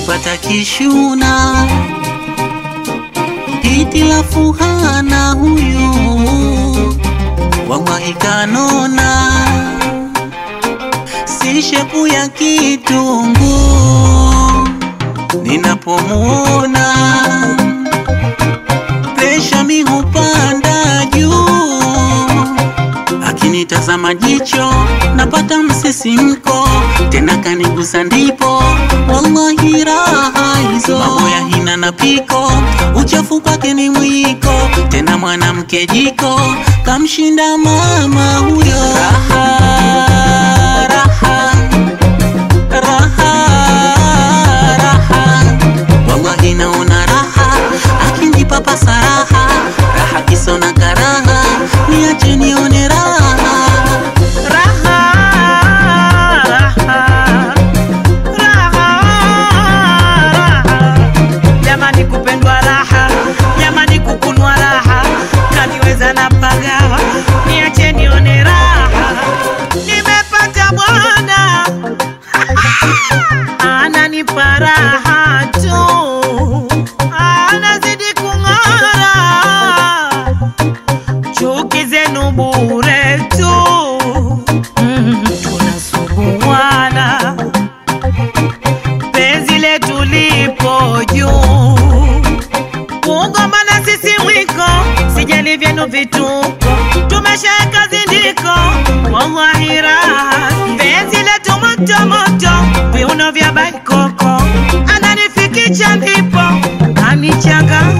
nimepata kishuna hitilafu hana huyu wallahi kanona si shepu ya kitungu ninapomuona presha mi hupanda juu akinitazama jicho napata msisimko tena kanigusa ndipo wallahi raha hizo mambo ya hina na piko uchafu kwake ni mwiko tena mwanamke jiko kamshinda mama huyo raha, raha, raha, raha. wallahi naona raha akinipa pasaraha raha kisona karaha niache nione raha Raha, raha, raha, raha. Jamani kupendwa raha, jamani kukunwa raha, kaniweza na pagawa, niache nione raha. Nimepata bwana ananipa raha tu, anazidi kung'ara chuki zenu bure tu, mm, tunasuguana penzi letu lipo juu, kugombana sisi mwiko, sijali vyenu vituko, tumeshaeka zindiko, wallahi raha, penzi letu moto moto, viuno vya baikoko, ananifikisha ndipo anichanganya